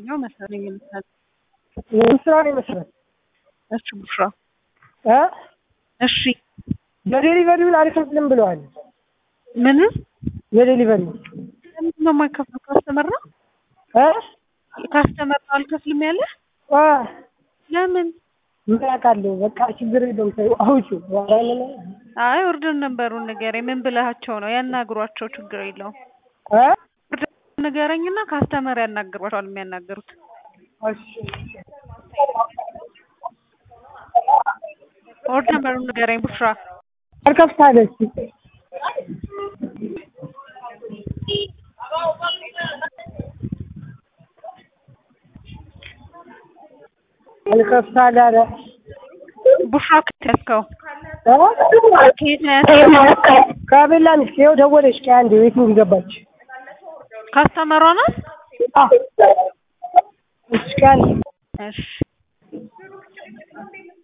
ነው መሰለኝ የምታል ስራ ነው ይመስላል። እሺ ቡሽራ እ እሺ የዴሊቨሪውን አልከፍልም ብለዋል። ምን የዴሊቨሪ ለምንድን ነው የማይከፍለው? ካስተመር ነው እ ካስተመር ነው አልከፍልም ያለ አ ለምን? ምን አውቃለሁ። በቃ ችግር የለውም ተይው አውጪው። ኧረ ምን አይ ኦርደር ነበሩን ንገረኝ። ምን ብለሃቸው ነው? ያናግሯቸው፣ ችግር የለውም። እ ኦርደር ንገረኝና ካስተመር ያናግሯቸዋል የሚያናግሩት እሺ ኦርደር ነበሩን ንገረኝ ቡሽራ። አልከፍታለች አልከፍታ ጋር ቡሽራ ከየት ያዝከው? እ ከየት ነው ያዝከው? ከቤላ ሚስት ይኸው ደወለች። ከአንድ ቤት ገባች። ካስተመሯ ናት? አ እሺ ከአንድ እሺ